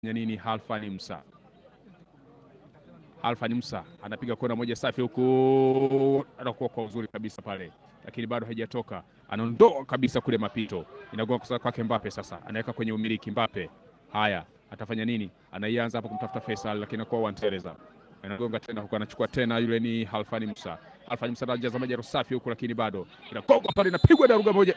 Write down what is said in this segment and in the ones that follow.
nini Halfani Musa. Halfani Musa anapiga kona moja safi huku, anakuwa kwa uzuri kabisa pale, lakini bado haijatoka. Anaondoa kabisa kule mapito, inagonga kusa kwake Mbape. Sasa anaweka kwenye umiliki Mbape. Haya, atafanya nini? Anaianza hapo kumtafuta Faisal, lakini anakuwa wantereza, anagonga tena huku, anachukua tena, yule ni Halfani Musa. Halfani Musa anajaza maji safi huku, lakini bado inagonga pale, inapigwa daruga moja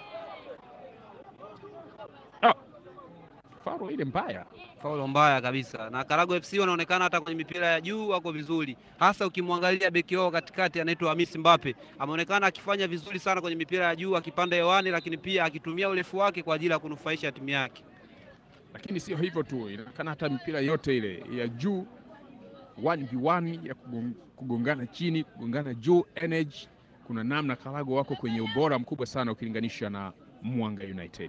Faro ile mbaya, faulo mbaya kabisa, na Karago FC wanaonekana hata kwenye mipira ya juu wako vizuri, hasa ukimwangalia beki wao katikati anaitwa Hamis Mbape, ameonekana akifanya vizuri sana kwenye mipira ya juu, akipanda hewani, lakini pia akitumia urefu wake kwa ajili ya kunufaisha timu yake. lakini sio hivyo tu, inaonekana hata mipira yote ile ya juu 1v1 ya kugon- kugongana chini, kugongana juu, energy, kuna namna Karago wako kwenye ubora mkubwa sana ukilinganisha na Mwanga United.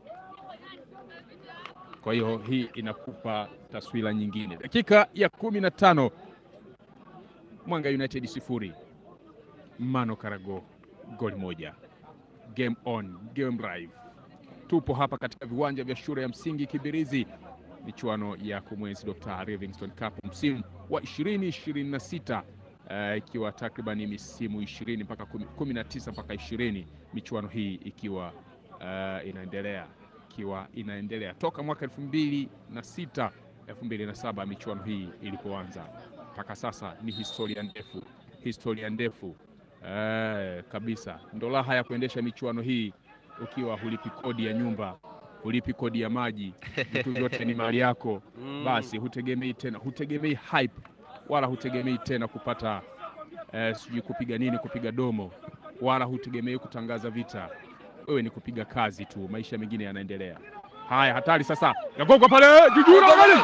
Kwa hiyo hii inakupa taswira nyingine. Dakika ya kumi na tano Mwanga United sifuri Mano Karago goli moja. Game on, game live. Tupo hapa katika viwanja vya shule ya msingi Kibirizi, michuano ya kumwenzi Dr. Livingstone Cup msimu wa 2026 eh, ikiwa takriban misimu 20 mpaka 19 mpaka 20, michuano hii ikiwa eh, inaendelea ikiwa inaendelea toka mwaka elfu mbili na sita elfu mbili na saba michuano hii ilipoanza mpaka sasa. Ni historia ndefu, historia ndefu eh, kabisa. Ndo raha ya kuendesha michuano hii ukiwa hulipi kodi ya nyumba, hulipi kodi ya maji, vitu vyote ni mali yako. Mm. Basi hutegemei tena, hutegemei hype wala hutegemei tena kupata eh, sijui kupiga nini, kupiga domo, wala hutegemei kutangaza vita. Wewe ni kupiga kazi tu, maisha mengine yanaendelea. Haya, hatari sasa, nagonga pale jujura gani,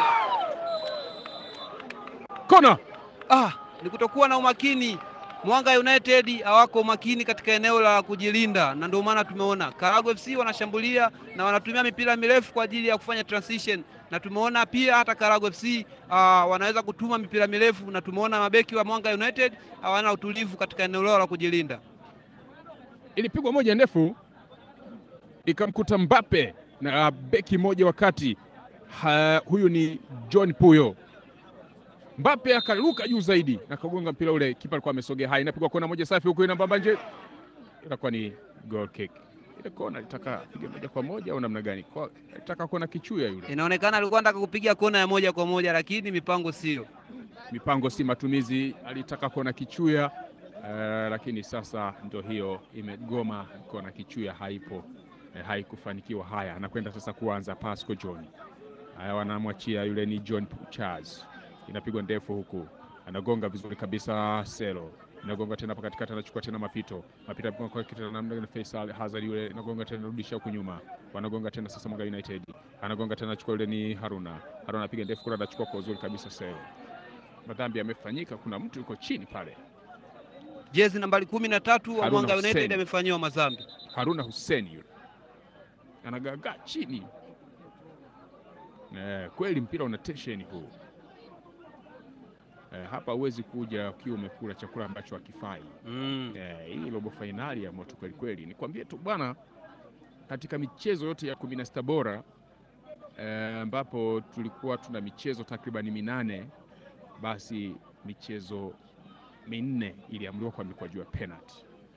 kona Ah, ni kutokuwa na umakini. Mwanga United hawako umakini katika eneo la kujilinda, na ndio maana tumeona Karago FC wanashambulia na wanatumia mipira mirefu kwa ajili ya kufanya transition, na tumeona pia hata Karago FC ah, wanaweza kutuma mipira mirefu, na tumeona mabeki wa Mwanga United hawana utulivu katika eneo lao la kujilinda. ilipigwa moja ndefu ikamkuta Mbappe na beki moja wakati ha, huyu ni John Puyo. Mbappe akaruka juu zaidi na kagonga mpira ule, kipa alikuwa amesogea. Hai, inapigwa kona moja safi huku inambamba nje, inakuwa ni goal kick. Ile kona litaka piga moja kwa moja au namna gani? Kwa litaka kona kichuya yule. Inaonekana alikuwa anataka kupiga kona ya moja kwa moja, lakini mipango sio. mipango si matumizi, alitaka kona kichuya eh, lakini sasa ndo hiyo imegoma, kona kichuya haipo eh, haikufanikiwa. Haya, anakwenda sasa kuanza Pasco John. Haya, wanamwachia yule ni John Charles, inapigwa ndefu huku, anagonga vizuri kabisa Selo inagonga tena hapa katikati, anachukua tena mapito mapito kwa kwa kitu namna gani, Faisal Hazard yule inagonga tena, rudisha huku nyuma, wanagonga tena sasa, Mwanga United anagonga tena, anachukua yule ni Haruna, Haruna anapiga ndefu kule, anachukua kwa uzuri kabisa Selo madhambi yamefanyika, kuna mtu yuko chini pale, Jezi nambari kumi na tatu wa Haruna Mwanga United Hussein. amefanyiwa madhambi. Haruna Hussein yule anagagaa chini. Eh, kweli mpira una tension huu. Eh, hapa huwezi kuja ukiwa umekula chakula ambacho hakifai. Mm. Eh, hii robo fainali ya moto kweli kweli. Nikwambie tu bwana, katika michezo yote ya kumi na sita bora eh, ambapo tulikuwa tuna michezo takribani minane, basi michezo minne iliamriwa kwa mikwaju ya penalty.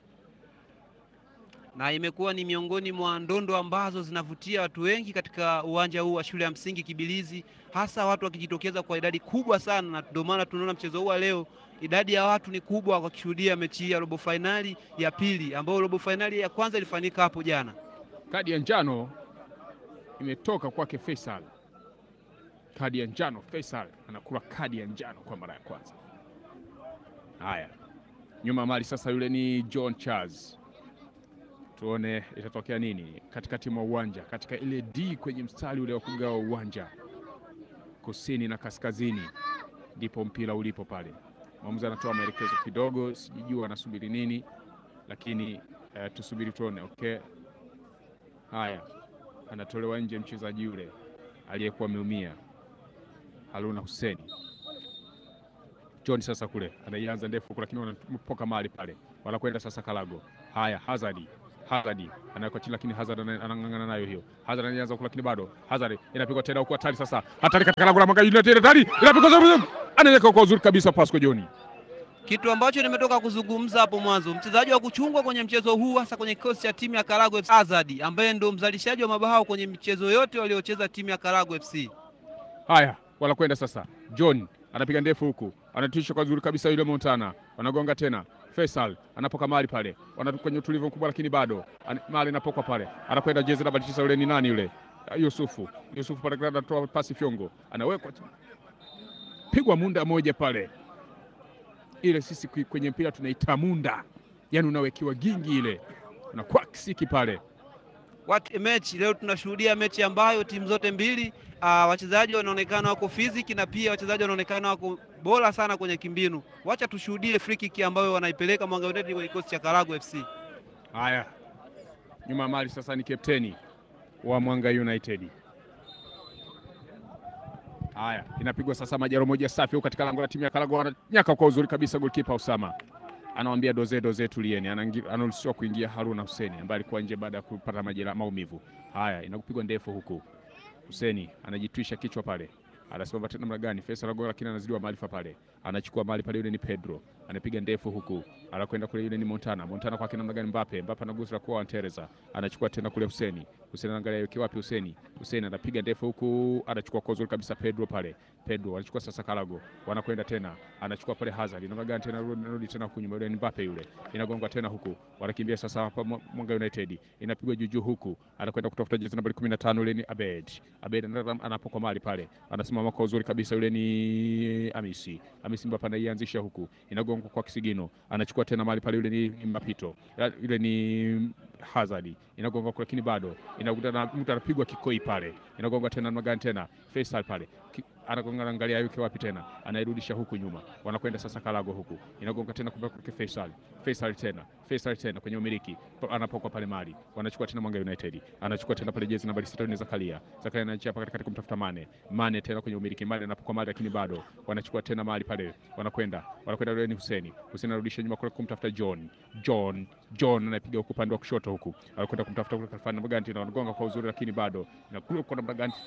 na imekuwa ni miongoni mwa ndondo ambazo zinavutia watu wengi katika uwanja huu wa shule ya msingi Kibilizi, hasa watu wakijitokeza kwa idadi kubwa sana, na ndio maana tunaona mchezo huu wa leo idadi ya watu ni kubwa wakishuhudia mechi hii ya robo fainali ya pili, ambayo robo fainali ya kwanza ilifanyika hapo jana. Kadi ya njano imetoka kwake Faisal. Kadi ya njano, Faisal anakula kadi ya njano kwa mara ya kwanza. Haya, nyuma mali sasa, yule ni John Charles. Tuone itatokea nini katikati mwa uwanja, katika ile D kwenye mstari ule wa kugawa uwanja, kusini na kaskazini, ndipo mpira ulipo pale. Mwamuzi anatoa maelekezo kidogo, sijijua anasubiri nini, lakini eh, tusubiri tuone. Okay, haya, anatolewa nje mchezaji yule aliyekuwa ameumia Haruna Hussein. John sasa kule anaianza ndefu huku, lakini wanapoka mali pale, wanakwenda sasa Kalago. Haya, Hazard Hazard anawekwa chini, lakini Hazard ana- anang'ang'ana nayo hiyo. Hazard anaanza huku, lakini bado Hazard inapigwa tena huku, hatari sasa, hatari katika lango la Mwanga United, hatari inapigwa zuri, anaweka kwa uzuri kabisa Pasco Joni. Kitu ambacho nimetoka kuzungumza hapo mwanzo, mchezaji wa kuchungwa kwenye mchezo huu, hasa kwenye kikosi cha timu ya Karago FC Azadi, ambaye ndo mzalishaji wa mabao kwenye michezo yote waliocheza timu ya Karago FC. Haya, wanakwenda sasa. John anapiga ndefu huku, anatisha kwa uzuri kabisa yule Montana, wanagonga tena. Faisal anapoka mali pale, wanatoka kwenye utulivu mkubwa, lakini bado An- mali inapokwa pale, anakwenda jezi namba tisa, yule ni nani yule? Ah, Yusufu. Yusufu pale anatoa pasi fyongo, anawekwa tu. pigwa munda moja pale, ile sisi kwi- kwenye mpira tunaita munda, yani unawekiwa gingi ile, unakuwa kisiki pale. What a match! Leo tunashuhudia mechi ambayo timu zote mbili uh, wachezaji wanaonekana wako fiziki na pia wachezaji wanaonekana wako bora sana kwenye kimbinu. Wacha tushuhudie free kick ambayo wanaipeleka Mwanga United kwenye kikosi cha Karago FC. Haya, nyuma ya mali sasa ni kapteni wa Mwanga United. Haya, inapigwa sasa majaro moja safi huko katika lango la timu ya Karago, ananyaka kwa uzuri kabisa goalkeeper Usama. Anamwambia doze doze, tulieni. Anaingi- Anaruhusiwa kuingia Haruna Huseni ambaye alikuwa nje baada ya kupata majeraha maumivu. Haya, inakupigwa ndefu huku. Huseni anajitwisha kichwa pale. Anasimama tena namna gani? Faisal Agola lakini anazidiwa maarifa pale. Anachukua mali pale, yule ni Pedro. Anapiga ndefu huku. Anakwenda kule, yule ni Montana. Montana kwake namna gani? Mbappe. Mbappe anagusa kwa Teresa. Anachukua tena kule Huseni. Huseni anaangalia yuko wapi Huseni. Huseni anapiga ndefu huku, anachukua kwa uzuri kabisa Pedro pale. Pedro anachukua sasa Karago. Wanakwenda tena. Anachukua pale Hazard. Namna gani tena rudi tena huku nyuma, yule ni Mbappe yule. Inagongwa tena huku. Wanakimbia sasa hapa Mwa- Mwanga United. Inapigwa juu juu huku. Anakwenda kutafuta jezi nambari 15 yule ni Abed. Abed ana- anapokwa mali pale. Anasimama kwa uzuri kabisa yule ni Amisi. Amisi Mbappe anaianzisha huku. Inagongwa kwa kisigino. Anachukua tena mali pale yule ni Mapito. Yule ni Hazard. Inagonga kwa lakini bado. Inakuta na mtu anapigwa kikoi pale. Inagonga tena namna gani tena? Faisal pale. Ki- Anagonga anaangalia yuko wapi tena. Anairudisha huku nyuma. Wanakwenda sasa Karago huku. Inagonga tena kwa kwa Faisal. Faisal tena. Faisal tena kwenye umiliki. Pa- Anapokwa pale mali. Wanachukua tena Mwanga United. Anachukua tena pale jezi nambari 6 ni Zakaria. Zakaria anachia hapa katikati kumtafuta Mane. Mane tena kwenye umiliki. Mane anapokwa mali lakini bado. Wanachukua tena mali pale. Wanakwenda. Wanakwenda yule ni Huseni. Huseni anarudisha nyuma kule kumtafuta John. John. John anapiga huku upande wa kushoto huku. Anakwenda kumtafuta kule Kalfani namna gani tena wanagonga kwa uzuri lakini bado. Na kule kwa namna gani?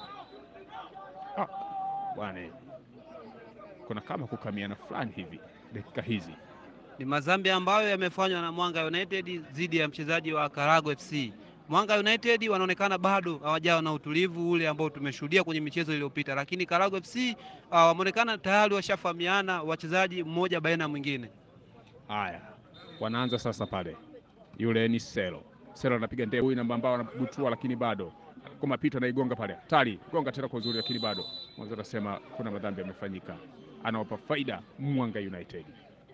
Ah, bwana. Kuna kama kukamiana fulani hivi dakika hizi. Ni madhambi ambayo yamefanywa na Mwanga United dhidi ya mchezaji wa Karago FC. Mwanga United wanaonekana bado hawajawa na utulivu ule ambao tumeshuhudia kwenye michezo iliyopita, lakini Karago FC uh, wameonekana tayari washafahamiana wachezaji mmoja baina ya mwingine. Haya, wanaanza sasa pale. Yule ni Selo. Selo anapiga ndefu, huyu namba ambao anabutua, lakini bado kwa mapito anaigonga pale. Tali gonga tena kwa uzuri, lakini bado mwanzo anasema kuna madhambi yamefanyika, anawapa faida Mwanga United.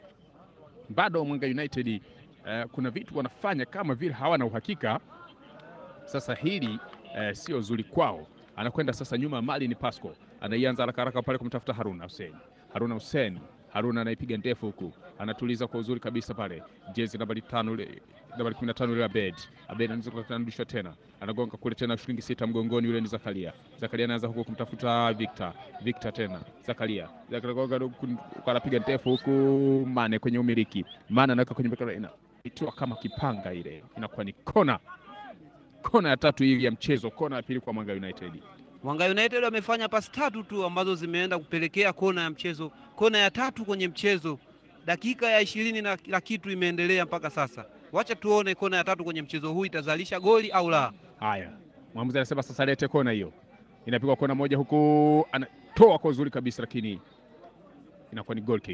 Bado Mwanga United eh, kuna vitu wanafanya kama vile hawana uhakika. Sasa hili eh, sio zuri kwao. Anakwenda sasa nyuma, mali ni Pasco, anaianza haraka haraka pale kumtafuta Haruna Hussein. Haruna Hussein Haruna anaipiga ndefu huku, anatuliza kwa uzuri kabisa pale. Jezi nambari tano ile nambari 15 ile Abed. Abed anaweza kurudishwa tena, anagonga kule tena, shilingi sita mgongoni, yule ni Zakaria. Zakaria anaanza huku kumtafuta Victor. Victor tena Zakaria. Zakaria gonga huku, anapiga ndefu huku, Mane kwenye umiliki. Mane anaweka kwenye mpira, ina itiwa kama kipanga, ile inakuwa ni kona, kona ya tatu hii ya mchezo, kona ya pili kwa Mwanga United. Mwanga United wamefanya pasi tatu tu ambazo zimeenda kupelekea kona ya mchezo, kona ya tatu kwenye mchezo. Dakika ya ishirini na la kitu imeendelea mpaka sasa. Wacha tuone kona ya tatu kwenye mchezo huu itazalisha goli au la. Haya, mwamuzi anasema sasa lete kona hiyo. Inapigwa kona moja huku, anatoa kwa uzuri kabisa, lakini inakuwa ni goal kick.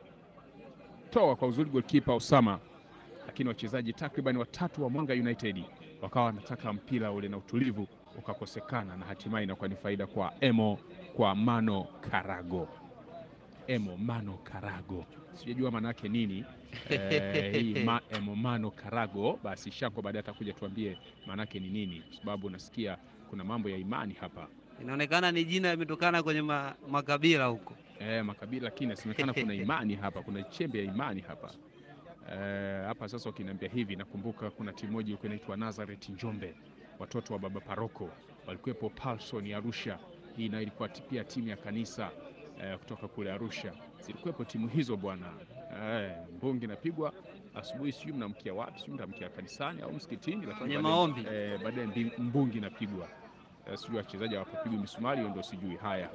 Toa kwa uzuri goalkeeper Osama, lakini wachezaji takriban watatu wa Mwanga United wakawa wanataka mpira ule na utulivu ukakosekana, na hatimaye inakuwa ni faida kwa Emo kwa Mano Karago. Emo Mano Karago, sijajua maana yake nini eh, hii ma, Emo Mano Karago. Basi Shanko baadaye atakuja tuambie maana yake ni nini, kwa sababu nasikia kuna mambo ya imani hapa Inaonekana ni jina limetokana kwenye ma, makabila huko. eh, makabila, lakini inasemekana kuna imani hapa, kuna chembe ya imani hapa eh, hapa. Sasa ukiniambia hivi, nakumbuka kuna timu moja ilikuwa inaitwa Nazareth Njombe, watoto wa baba paroko walikuwepo Paulson Arusha. Hii nayo ilikuwa ti- pia timu ya kanisa eh, kutoka kule Arusha, zilikuwepo timu hizo bwana eh, mbungi napigwa asubuhi, sijui mnamkia wapi, sijui mnamkia kanisani au msikitini, lakini Kwenye baadaye- maombi. eh, baadaye mbi- mbungi inapigwa. Eh, sijui wachezaji hawapopigwa misumari, hiyo ndio sijui. Haya,